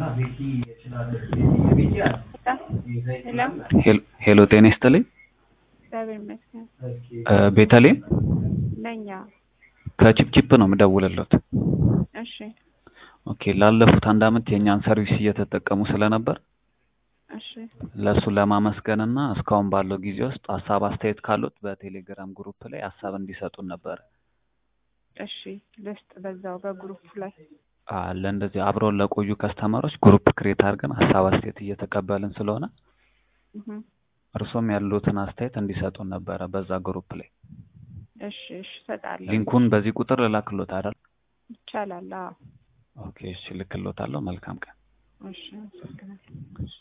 ሄሎ ሄሎ ጤና ይስጥልኝ እግዚአብሔር ይመስገን እ ቤተልሔም ነኝ። አዎ። ከቺፕቺፕ ነው የምደውልልዎት። እሺ ኦኬ ላለፉት አንድ አመት የእኛን ሰርቪስ እየተጠቀሙ ስለነበር እሺ ለእሱ ለማመስገን እና እስካሁን ባለው ጊዜ ውስጥ ሀሳብ አስተያየት ካሉት በቴሌግራም ግሩፕ ላይ ሀሳብ እንዲሰጡን ነበር። እሺ ልስጥ በዛው በግሩፕ ላይ አ ለእንደዚህ አብረውን ለቆዩ ከስተመሮች ግሩፕ ክሬት አድርገን ሀሳብ አስተያየት እየተቀበልን ስለሆነ እህ እርሶም ያሉትን አስተያየት እንዲሰጡን ነበረ በዛ ግሩፕ ላይ። እሺ እሺ እሰጣለሁ። ሊንኩን በዚህ ቁጥር ልላክሎት አይደል? ይቻላል። አዎ። ኦኬ እሺ ልክሎታለሁ። መልካም ቀን። እሺ አመሰግናለሁ።